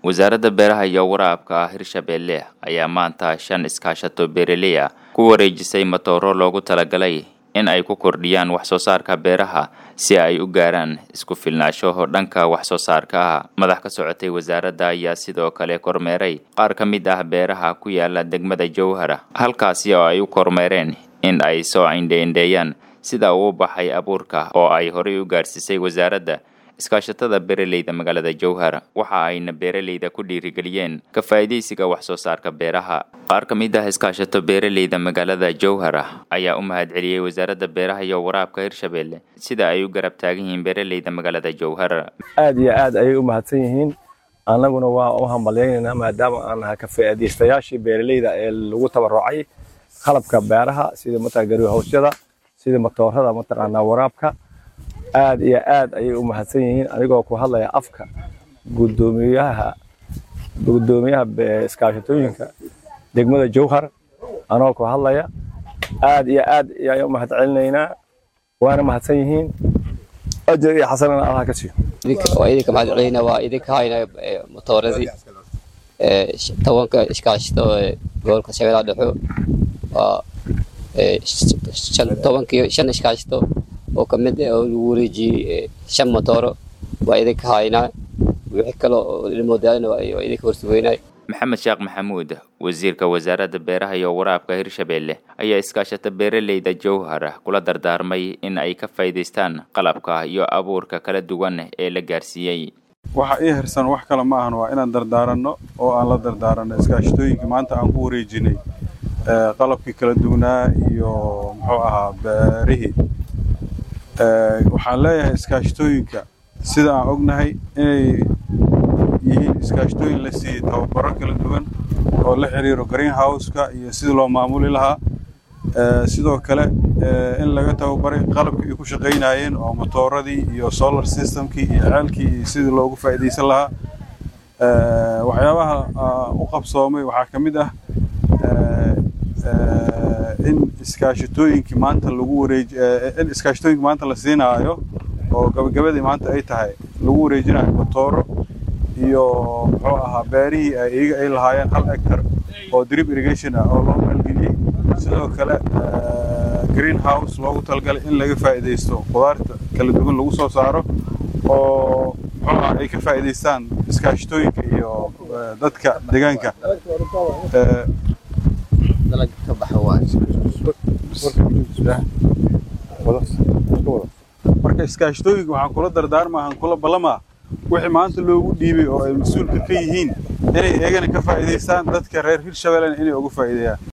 wasaaradda beeraha iyo waraabka hirshabeelle ayaa maanta shan iskaashato beeraley ah ku wareejisay matooro loogu talagalay in ay ku kordhiyaan wax soo saarka beeraha si ay u gaaraan isku filnaasho dhanka wax soo saarka ah madax ka socotay wasaaradda ayaa sidoo kale kormeeray qaar ka mid ah beeraha ku yaala degmada jowhara halkaasi oo ay u kormeereen in ay soo indheindheeyaan sida uu baxay abuurka oo ay horay u gaarsiisay wasaaradda iskaashatada beeraleyda magaalada jowhar waxa ayna beeraleyda ku dhiirigeliyeen ka faa'iidaysiga wax soo saarka beeraha qaar ka mid ah iskaashato beeraleyda magaalada jowhara ayaa u mahadceliyey wasaaradda beeraha iyo waraabka hirshabeelle sida ay u garab taagan yihiin beeraleyda magaalada jowhar aad iyo aad ayay u mahadsan yihiin annaguna waa u hambalyaynayna maadaama aan nahay ka faa'iidaystayaashii beeraleyda ee lagu tabarucay qalabka beeraha sida mataqaa garihowsyada sida matoorada mataqaanaa waraabka aad iyo aad ayay u mahadsan yihiin anigoo ku hadlaya afka gudoomiyaha gudoomiyaha iskaashatooyinka degmada jowhar anoo ku hadlaya aad iyo aad ayaan u mahad celinaynaa waana mahadsan yihiin ajar iyo xasanana allah ka siiyo waa idinka mahad celinayna waa idinka hayna matooradii tobanka iskaashato gobolka shabeellaha dhexo waa tobankii shan iskaashato oo ka mid ah oo lagu wareejiyey shan motooro waa idinka haynaa wixii kale oo ilmoodaalina waa idinka horsugeynay maxamed sheekh maxamuud wasiirka wasaaradda beeraha iyo waraabka hirshabeelle ayaa iskaashata beeraleyda jowhar kula dardaarmay in ay ka faa'iidaystaan qalabka iyo abuurka kala duwan ee la gaarsiiyey waxa ii hirsan wax kale ma ahan waa inaan dardaaranno oo aan la dardaaranno iskaashatooyinka maanta aan ku wareejinay qalabkii kala duwanaa iyo muxuu ahaa beerihii waxaan leeyahay iskaashatooyinka sida aan ognahay inay yihiin iskaashatooyin la siiyey tababaro kala duwan oo la xiriiro greenhouse-ka iyo sidii loo maamuli lahaa sidoo kale in laga tababaray qalabkii ay ku shaqaynayeen oo matooradii iyo solar systemkii iyo ceelkii iyo sidii loogu faa'iidaysan lahaa waxyaabaha u qabsoomay waxaa ka mid ah in iskaashatooyinkii maanta lagu wareej in iskaashatooyinkii maanta la siinaayo oo gabagabadii maanta ay tahay lagu wareejinayo matooro iyo muxuu ahaa beerihii ay iyaga ay lahaayeen hal hectar oo drip irrigation ah oo loo maalgeliyey sidoo kale greenhouse loogu talagalay in laga faa'iidaysto khudaarta kala duwan lagu soo saaro oo muxuu ahaa ay ka faa'iidaystaan iskaashatooyinka iyo dadka deegaanka marka iskaashatooyinka waxaan kula dardaarmaa aan kula ballamaa wixii maanta loogu dhiibay oo ay mas-uulka ka yihiin inay eegana ka faa'iidaystaan dadka reer hirshabeellena inay uga faa'iideeyaan